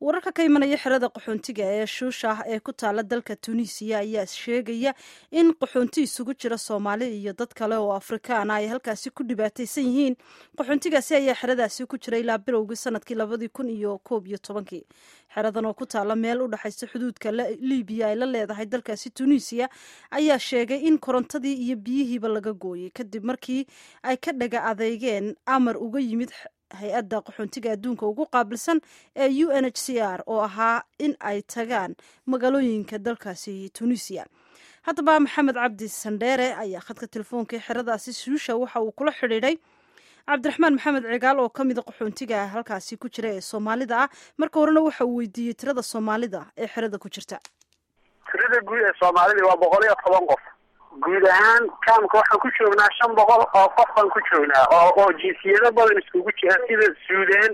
wararka ka imanaya xerada qaxoontiga ee shuusha ah ee ku taala dalka tunisiya ayaa sheegaya in qaxoonti isugu jira soomaali iyo dad kale oo afrikaana ay halkaasi ku dhibaataysan yihiin qaxoontigaasi ayaa xeradaasi ku jira ilaa bilowgii sanadkii labadii kun iyo koob iyo tobankii xeradan oo ku taala meel u dhexaysa xuduudka libiya ay la leedahay dalkaasi tunisiya ayaa sheegay in korontadii iyo biyihiiba laga gooyey kadib markii ay ka dhaga adeygeen amar uga yimid hay-adda qaxoontiga adduunka ugu qaabilsan ee u n h c r oo ahaa in ay tagaan magaalooyinka dalkaasi tunisiya haddaba maxamed cabdi sandheere ayaa khadka telefoonka xeradaasi suusha waxa uu kula xidhiidhay cabdiraxmaan maxamed cigaal oo ka mida qaxoontiga halkaasi ku jira ee soomaalida ah marka horena waxa uu weydiiyey tirada soomaalida ee xerada ku jirta tirada guud ee soomaalida waa boqol iyo toban qof guud ahaan kaamka waxaan ku joognaa shan boqol oo qof baan ku joognaa oo oo jinsiyado badan iskugu jira sida suudan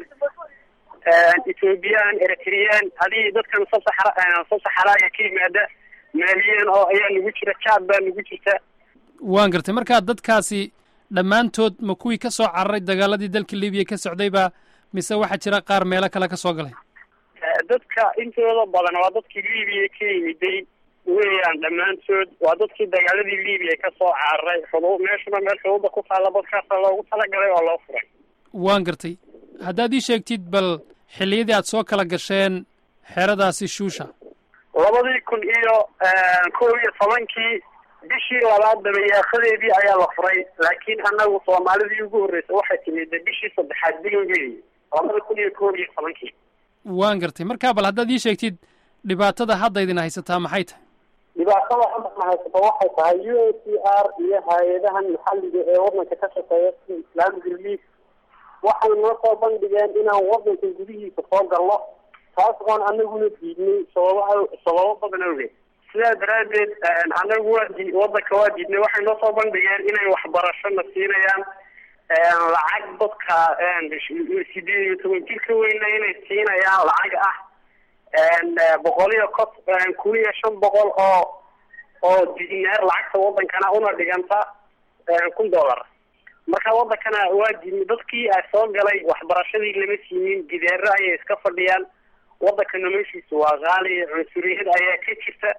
ethoobiyan eritreyaan hadii dadkan sasaxra sasaxaraaga ka yimaada maaliyan oo ayaa nagu jira jaad baa nagu jirta waan gartay markaa dadkaasi dhammaantood ma kuwii ka soo cararay dagaaladii dalka libiya ka socdayba mise waxaa jira qaar meelo kale ka soo galay dadka intooda badan waa dadkii libiya ka yimiday weeyaan dhammaantood waa dadkii dagaaladii libiya ka soo cararay xudu meeshuna meel xuduuda ku taalla dadkaasa loogu talagalay oo loo furay waan gartay haddaad ii sheegtid bal xilliyadii aad soo kala gasheen xeradaasi shuusha labadii kun iyo kow iyo tobankii bishii labaad dabayaaqadeedii ayaa la furay laakiin annagu soomaalidii ugu horreysay waxay timid bishii saddexaad bilowgeedii labada kun iyo kow iyo tobankii waan gartay markaa bal haddaad ii sheegtid dhibaatada hadda idin haysataa maxay tahay dhibaatada haddana haysato waxay tahay u n c r iyo hay-adahan maxalliga ee wadanka ka shaqeeya sida islaamic relief waxay noo soo bandhigeen inaan wadanka gudihiisa soo galno taas oon anaguna diidnay sababa sababo badan awgeed sidaa daraaddeed anagu waa di wadanka waa diidnay waxay noo soo bandhigeen inay waxbarashona siinayaan lacag dadka sideed iyo toban jir ka weyna inay siinayaan lacag ah boqol iyo ko kun iyo shan boqol oo oo dinaar lacagta wadankana una dhiganta kun dollar marka wadankana waa diidnay dadkii a soo galay waxbarashadii lama siinin gideero ayay iska fadhiyaan wadanka noloshiisa waa qaali cunsuriyad ayaa ka jirta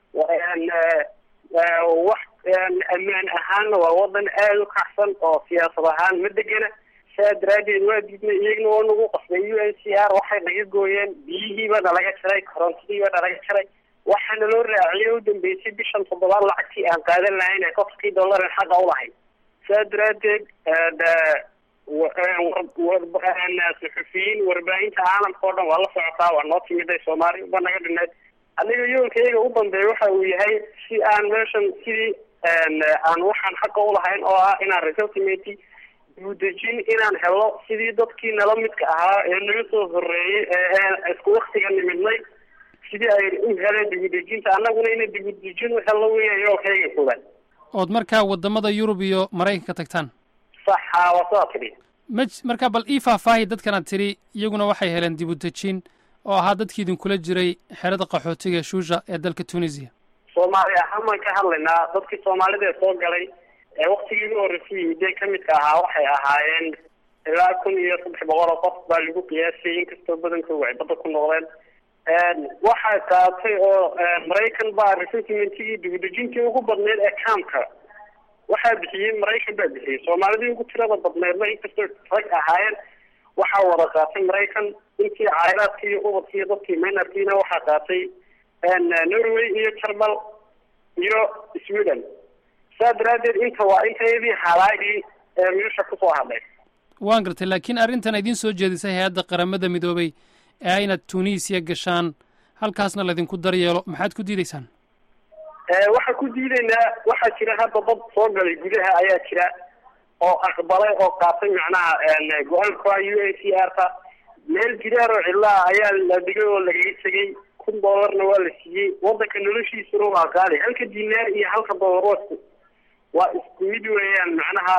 wax ammaan ahaanna waa wadan aada u kacsan oo siyaasad ahaan ma degena saa daraadeed waa diidnay iyagna waa nagu qasbay u n c r waxay naga gooyeen biyihiiba nalaga jaray korontadiiba nalaga jaray waxaana loo raaciyay u dambeysay bishan toddobaad lacagtii aan qaadan lahayn ee kontonkii dollaran xaqa ulahayd saa daraadeed suxufiyiin warbaahinta caalamka oo dhan waa la socotaa waa noo timiday soomaali ba naga dhineed aniga yoolka iyaga u dambeeya waxa uu yahay si aan meeshan sidii aan waxaan xaqa ulahayn oo ah inaan resettlementi dibudejin inaan helo sidii dadkii nala midka ahaa ee naga soo horeeyey ee isku waktiga nimidnay sidii ay u heleen dibudejinta annaguna ina dibudejin u helno weya yoolkayga koobaad ood markaa waddamada yurub iyo maraykanka tagtaan saxa waa sidaa tidhi ma markaa bal ii faahfaahi dadkan aad tidhi iyaguna waxay heleen dibudejin oo ahaa dadkii idinkula jiray xerada qaxootiga shuusha ee dalka tunisiya soomaali ahaan baan ka hadlaynaa dadkii soomaalida ee soo galay ee waktigii ugu horreysay yimidee kamidka ahaa waxay ahaayeen ilaa kun iyo saddex boqol oo qof baa lagu qiyaasay inkastoo badankooda ay badda ku noqdeen waxay qaatay oo maraykan baa resettlementigii dibudejintii ugu badneyd ee kaamka waxaa bixiyey maraykan baa bixiyey soomaalidii ugu tirada badneedna inkastoo rag ahaayeen waxaa wada qaatay maraykan intii caairaadki iyo ubadki iyo dadkii maynarkiina waxaa qaatay norway iyo jarmal iyo sweden saa daraadeed inta waa intayadii halaagii ee meesha kusoo hadlay waan gartay laakiin arrintan idiin soo jeedisay hay-adda qaramada midoobay ee ah inaad tunisiya gashaan halkaasna laydinku daryeelo maxaad ku diideysaan waxaan ku diidaynaa waxaa jira hadda dad soo galay gudaha ayaa jira oo aqbalay oo qaatay macnaha go-aanka u n c r ta meel gidaar oo cidlaha ayaa la dhigay oo lagaga tegay kun dollarna waa la siiyey wadanka noloshiisuna waa qaali halka dinaar iyo halka dollar waa isku waa isku mid weeyaan macnaha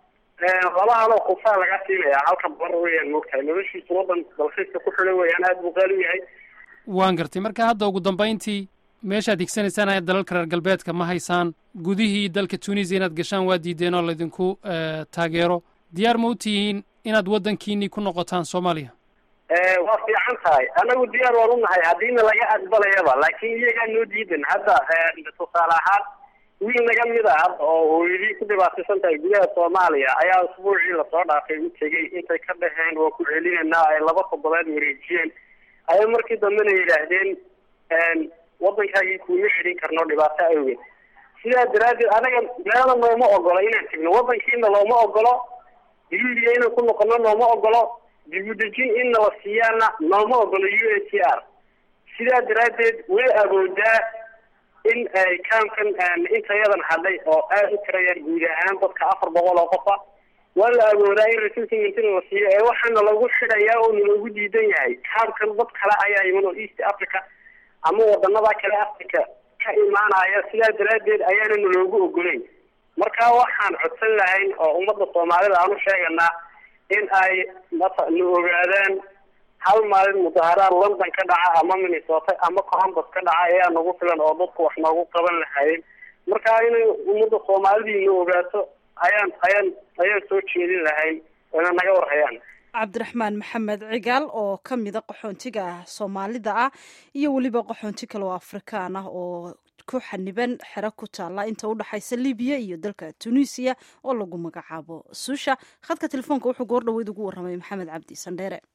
laba haloo kufaa laga siinaya halka dollar weeyaan moogtahay noloshiisu wadan dalxiiska ku xidhan weeyaan aada buu qaali u yahay waan gartay marka hadda ugu dambayntii meeshaad higsanaysaan dalalka reer galbeedka ma haysaan gudihii dalka tunisiya inaad gashaan waa diideen oo laydinku taageero diyaar ma u tihiin inaad waddankiinii ku noqotaan soomaaliya waa fiican tahay anagu diyaar waan unahay haddiina laga aqbalayaba laakiin iyagaa noo diidan hadda tusaale ahaan wiil naga mid a hadda oo hooyadii ku dhibaataysan tahay gudaha soomaaliya ayaa usbuucii lasoo dhaafay u tegey intay ka dhaheen waa ku celinaynaa ay laba toddobaad wareejiyeen ayay markii dambena yidhaahdeen waddankaagii kuuma celin karno dhibaato awgeed sidaa daraaddeed anaga meela nooma ogolo inaan tegno waddankiina looma ogolo libiya inaan ku noqono nooma ogolo dibudejin in nala siiyaana nooma ogolo u a t r sidaa daraaddeed way awoodaa in ay kaamkan intayadan hadhay oo aada u tirayaan guud ahaan dadka afar boqol oo qofa waa la awoodaa in resettlement la siiyo ee waxaana lagu xidhayaa oo naloogu diidan yahay kaamkan dad kale ayaa iman oo east africa ama wadanada kale africa ka imaanaya sidaa daraaddeed ayaana naloogu ogolayn marka waxaan codsan lahayn oo ummadda soomaalida aan u sheeganaa in ay mata na ogaadaan hal maalin mudaharaad london ka dhaca ama minnesota ama columbus ka dhaca ayaa nagu filan oo dadku wax noogu qaban lahaayeen marka inay ummadda soomaalidii na ogaato ayaan ayaan ayaan soo jeedin lahayn ina naga warhayaan cabdiraxmaan maxamed cigaal oo ka mida qaxoontiga soomaalida ah iyo weliba qaxoonti kale oo afrikaan ah oo ku xaniban xero ku taalla inta u dhexaysa libiya iyo dalka tunisiya oo lagu magacaabo suusha khadka telefoonka wuxuu goor dhaweyd ugu warramay maxamed cabdi sandheere